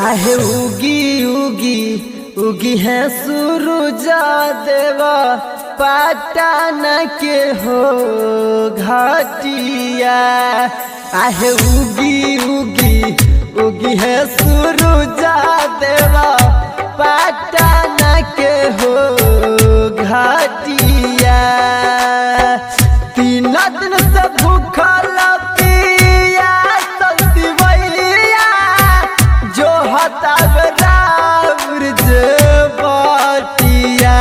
आहे उगी उगी उगी है सूरुजा देवा पाटन के हो घाटिया आहे उगी उगी उगी है सूरुजा देवा पाटन के हो घाटिया तीन दिन से भूखल पिया सतिवैया जो हताब रावृज बटिया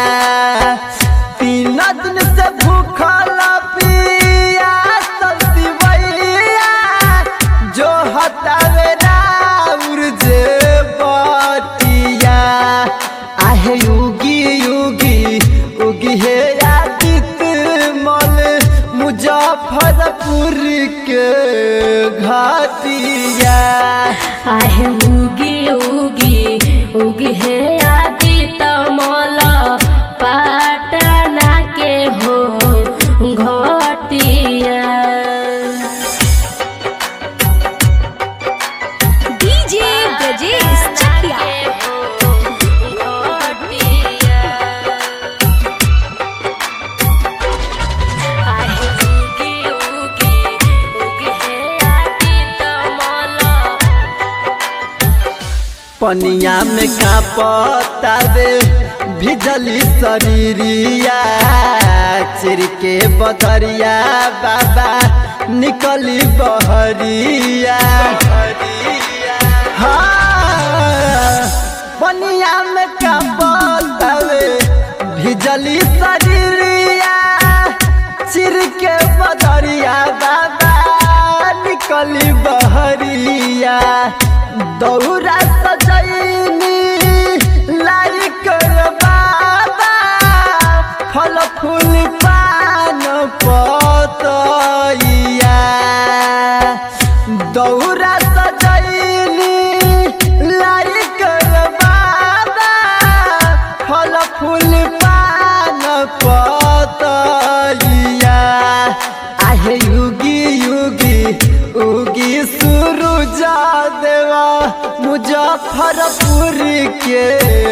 तीन दिन से भूखल पिया सतिवैया जो हताब रावृज बटिया आहे युगी युगी उगी हे आदित्य मल मुजफ्फरपुर के घाटिया आहे उगी उगी उगी है आदि तमल पाटना के हो घटिया डीजे ब्रजेश चकिया पनिया में का पता दे भिजली शरीरिया चिर के बदरिया बाबा निकली बहरिया हाँ, पनिया में का पता दे भिजली शरीरिया चिर के बदरिया बाबा निकली बहरिया दौरा सजैनी लाई कर बाबा फल फूल पान पतैया दौरा सजैनी लाई कर बाबा फल फूल पान पतैया आहे युगी युगी उगी सुरुजा देवा मुजफ्फरपुर के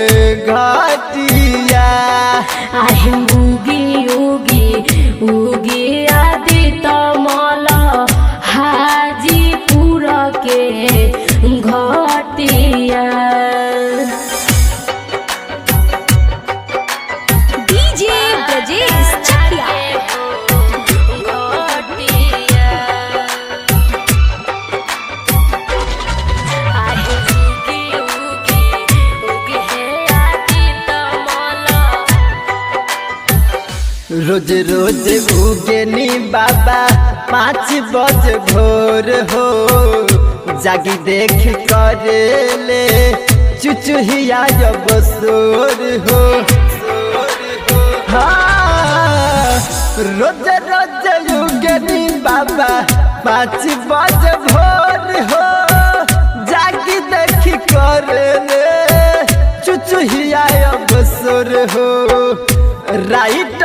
घाटिया आहे उगी उगी उगी आदि तमल हाजीपुर के घटिया डीजे ब्रजेश चकिया रोज रोज भूगेनी बाबा पाँच बज भोर हो जागी देख करे ले चुचुहिया जब सोर हो हाँ, रोज रोज युगनी बाबा पाँच बज भोर हो जागी देख करे ले चुचुहिया अब सोर हो राइट